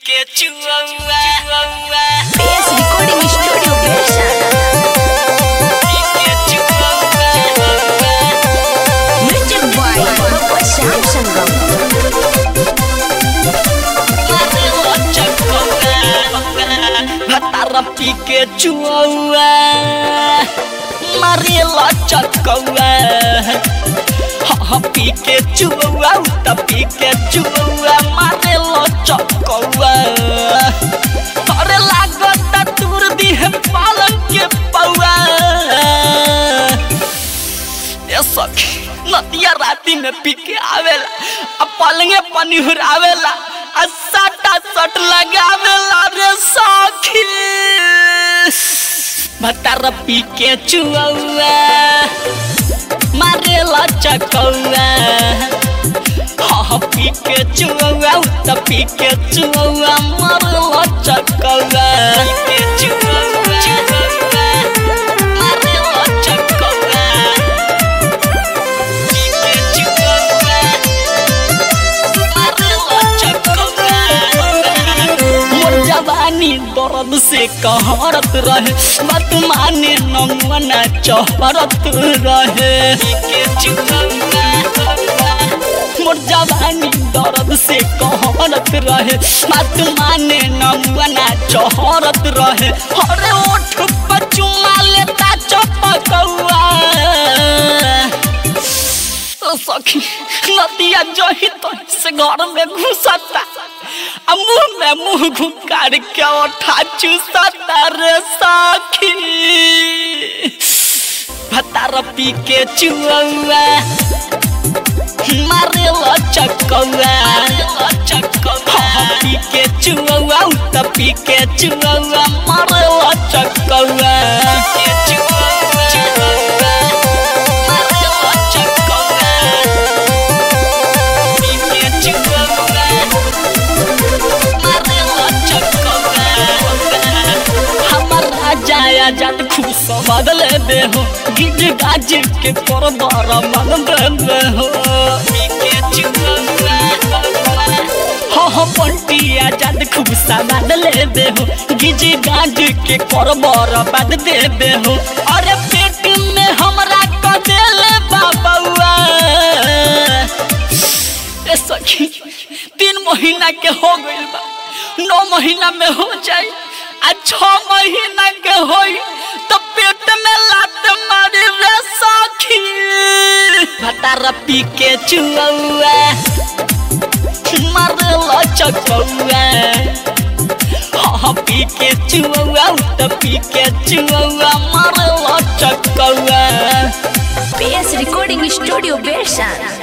के चुआ चुआ PS Recording Studio Version. के चुआ Music by Bapak Syam Sanggam. भतार पी के चुआ मारेला चकौआ हाँ पी के चुआ त पी के चुआ मारेला चकौआ अरे लागत तूर दी है पालन के पौआ ए सखी नदिया राती में पी के आवेला आ पलंगे पनिहुर आवेला आ सटा सट लगावेला रे सखी भतार पी के चुआ मारेला चकौआ हाँ पी के चुआ त पी के चुआ मारेला चकौआ पी के चुआ मारेला चकौआ मोर जवानी दर्द से कहरत रहे बात माने नमना चहरत रहे मोर जवानी दर्द से कहरत रहे बात माने नमना चहरत रहे अरे ओठ पर चुमा लेता चपकौआ ओ सखी नदिया जही तो से घर में घुसता आ मुंह में मुंह घुकार के ओठा चूसता रे सखी भतार पी के चुआ मारे लो चकौआ हाँ, पी के चुआ त पी के चुआ मारे लो चकौआ के चुआ मारे लो चकौआ पी के चुआ मारे लो चकौआ हमर राजा आजाद खुश बदल दे हो गिज गाज के कर बारा मन दे हो हो हो पंटी आजाद खुश बदल दे हो गिज गाज के कर बारा बद दे दे हो अरे पेट में हमरा क देले बाबुआ ए सखी तीन महीना के हो गइल बा नौ महीना में हो जाई आ छ महीना के होई तो पेट में लात मारी रे सखी भतार पी के चुआ मारला चकौआ हाँ पी के चुआ त पी के चुआ मारला चकौआ PS Recording Studio Version.